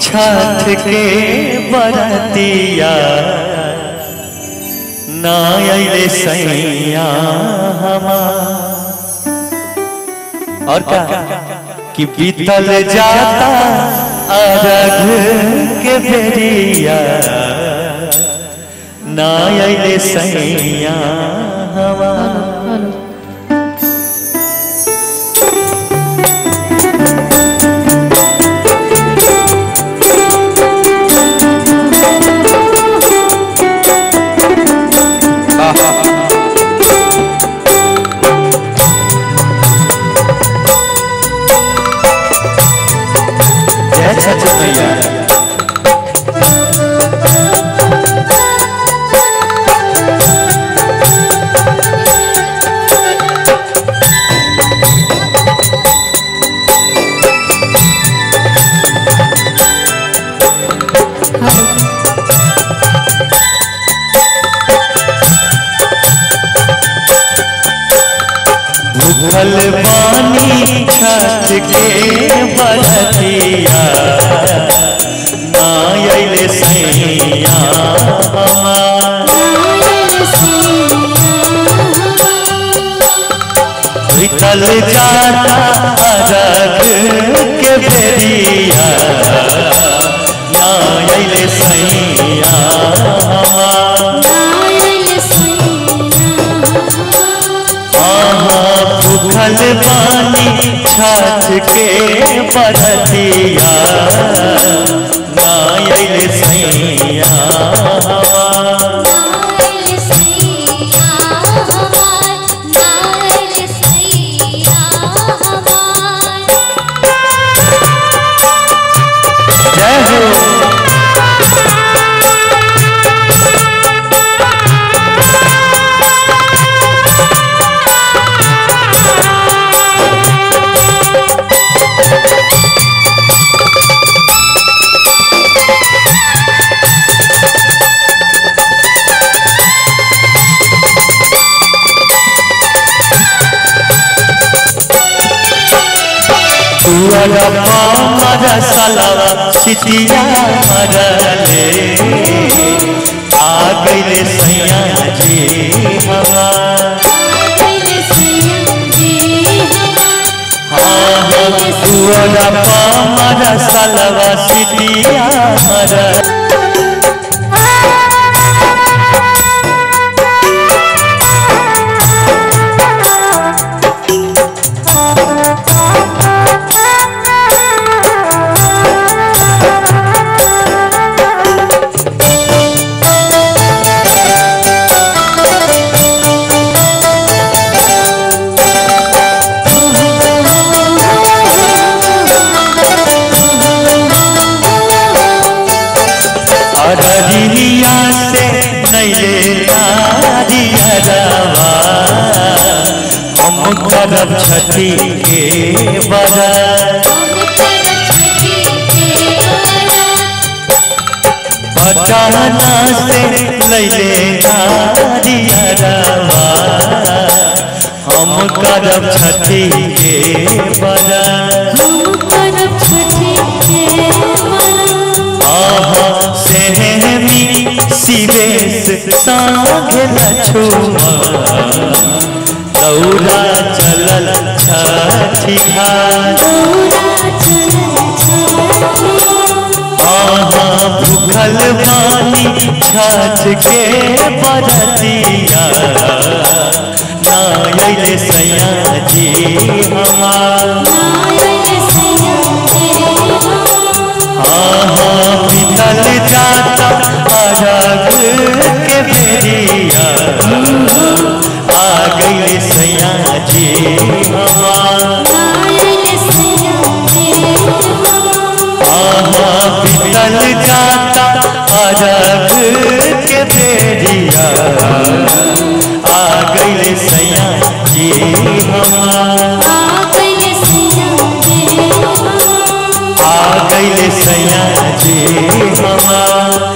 छठ के बरतिया ना अइले सैया हमार और का कि बीतल जाता अरघ के बेरिया ना अइले सैया हमार जय छठ मैया भूखल बानी छठ के बरतिया ना अइले सैया हमार बीतल जाता अरग के बेरिया ना अइले सैया हमार आहाँ भूखल पानी छठ के बरतिया ना अइले सैया हमार जय हो तुअर पामर सलवा सिटिया मरले आ गइले सैया जी हमार तुअर पामर सलवा सिटिया मरले अररिया से नैले नारियरवा हम करब छठी के बरत पटना से लैले नारियरवा हम करब छठी के बरत आहा सेहमी सिवेश सांग लछुमा दौरा चलल छठी घाट आहा भूखल बानी छठ के बरतिया ना अइले सैया जी हमार आहा बीतल जाता अरग के बेरिया आ गइले सैया जी हमार आहा बीतल जाता अरग के बेरिया आ गइले सैया जी हमार आ गइले सैया जी हमार